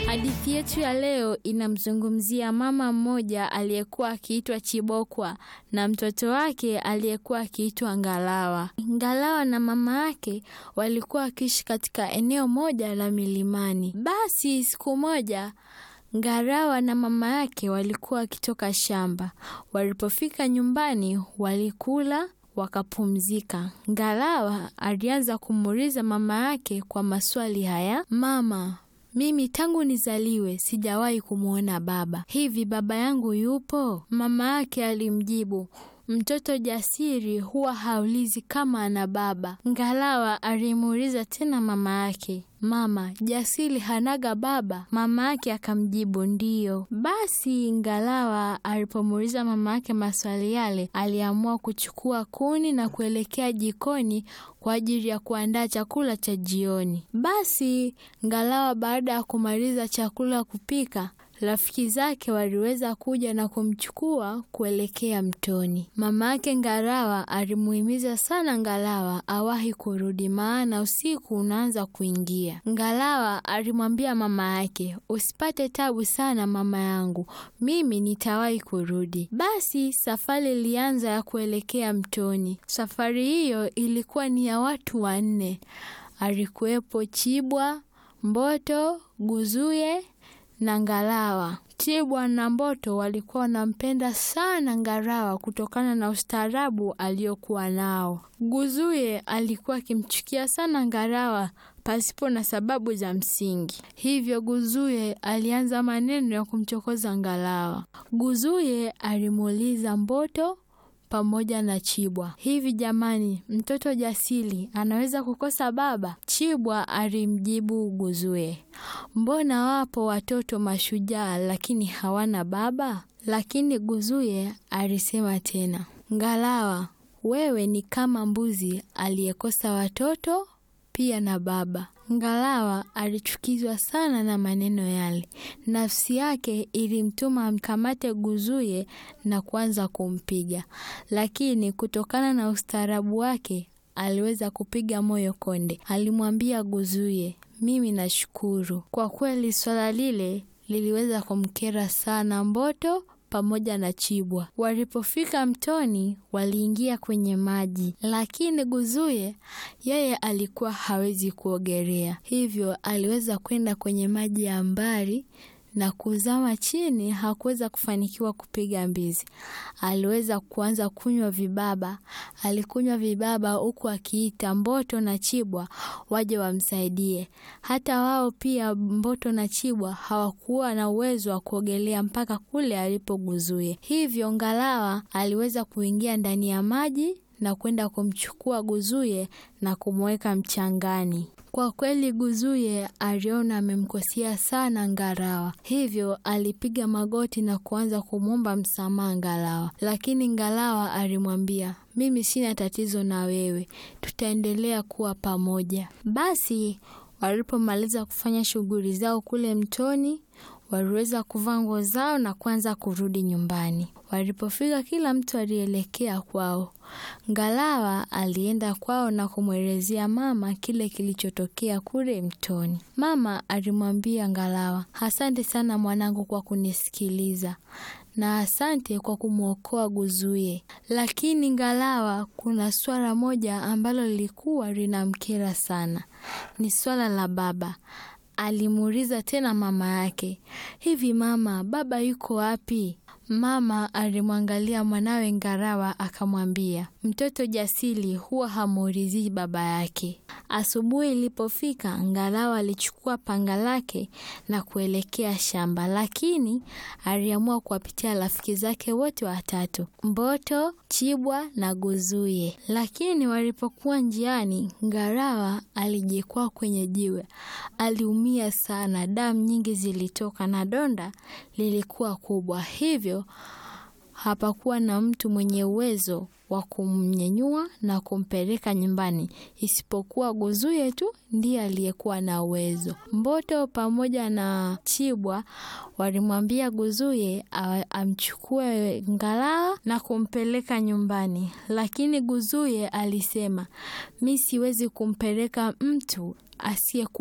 Hadithi yetu ya leo inamzungumzia mama mmoja aliyekuwa akiitwa Chibokwa na mtoto wake aliyekuwa akiitwa Ngalawa. Ngalawa na mama yake walikuwa wakiishi katika eneo moja la milimani. Basi siku moja Ngalawa na mama yake walikuwa wakitoka shamba. Walipofika nyumbani, walikula wakapumzika. Ngalawa alianza kumuuliza mama yake kwa maswali haya: Mama, mimi tangu nizaliwe sijawahi kumwona baba. Hivi baba yangu yupo? Mama yake alimjibu, mtoto jasiri huwa haulizi kama ana baba. Ngalawa alimuuliza tena mama yake, Mama, jasiri hanaga baba? Mama yake akamjibu ndiyo. Basi Ngalawa alipomuuliza mama yake maswali yale, aliamua kuchukua kuni na kuelekea jikoni kwa ajili ya kuandaa chakula cha jioni. Basi Ngalawa baada ya kumaliza chakula kupika rafiki zake waliweza kuja na kumchukua kuelekea mtoni. Mama yake Ngalawa alimuhimiza sana Ngalawa awahi kurudi, maana usiku unaanza kuingia. Ngalawa alimwambia mama yake, usipate tabu sana mama yangu, mimi nitawahi kurudi. Basi safari ilianza ya kuelekea mtoni. Safari hiyo ilikuwa ni ya watu wanne. Alikuwepo Chibwa, Mboto, Guzuye na Ngalawa. Chibwa na Mboto walikuwa wanampenda sana Ngalawa kutokana na ustaarabu aliokuwa nao. Guzuye alikuwa akimchukia sana Ngalawa pasipo na sababu za msingi. Hivyo Guzuye alianza maneno ya kumchokoza Ngalawa. Guzuye alimuuliza Mboto pamoja na Chibwa, hivi jamani, mtoto jasiri anaweza kukosa baba? Chibwa alimjibu Guzuye, mbona wapo watoto mashujaa lakini hawana baba? Lakini Guzuye alisema tena, Ngalawa, wewe ni kama mbuzi aliyekosa watoto pia na baba. Ngalawa alichukizwa sana na maneno yale. Nafsi yake ilimtuma amkamate Guzuye na kuanza kumpiga, lakini kutokana na ustaarabu wake aliweza kupiga moyo konde. Alimwambia Guzuye, mimi nashukuru kwa kweli. Swala lile liliweza kumkera sana Mboto pamoja na Chibwa. Walipofika mtoni, waliingia kwenye maji, lakini Guzuye yeye alikuwa hawezi kuogelea, hivyo aliweza kwenda kwenye maji ya mbali na kuzama chini. Hakuweza kufanikiwa kupiga mbizi, aliweza kuanza kunywa vibaba. Alikunywa vibaba huku akiita Mboto na Chibwa waje wamsaidie. Hata wao pia Mboto na Chibwa hawakuwa na uwezo wa kuogelea mpaka kule alipo Guzuye, hivyo Ngalawa aliweza kuingia ndani ya maji na kwenda kumchukua Guzuye na kumweka mchangani. Kwa kweli Guzuye aliona amemkosea sana Ngalawa, hivyo alipiga magoti na kuanza kumwomba msamaha Ngalawa, lakini Ngalawa alimwambia, mimi sina tatizo na wewe, tutaendelea kuwa pamoja. Basi walipomaliza kufanya shughuli zao kule mtoni, waliweza kuvaa nguo zao na kuanza kurudi nyumbani. Walipofika, kila mtu alielekea kwao. Ngalawa alienda kwao na kumwelezea mama kile kilichotokea kule mtoni. Mama alimwambia Ngalawa, asante sana mwanangu kwa kunisikiliza na asante kwa kumwokoa Guzuye. Lakini Ngalawa, kuna swala moja ambalo lilikuwa linamkera sana, ni swala la baba. Alimuuliza tena mama yake, hivi mama, baba yuko wapi? Mama alimwangalia mwanawe Ngalawa akamwambia, mtoto jasiri huwa hamuulizii baba yake. Asubuhi ilipofika, Ngalawa alichukua panga lake na kuelekea shamba, lakini aliamua kuwapitia rafiki zake wote watatu, Mboto, Chibwa na Guzuye. Lakini walipokuwa njiani, Ngalawa alijikwaa kwenye jiwe. Aliumia sana, damu nyingi zilitoka na donda lilikuwa kubwa, hivyo hapakuwa na mtu mwenye uwezo wa kumnyenyua na kumpeleka nyumbani isipokuwa Guzuye tu ndiye aliyekuwa na uwezo. Mboto pamoja na Chibwa walimwambia Guzuye amchukue Ngalawa na kumpeleka nyumbani, lakini Guzuye alisema, mi siwezi kumpeleka mtu asiyekuwa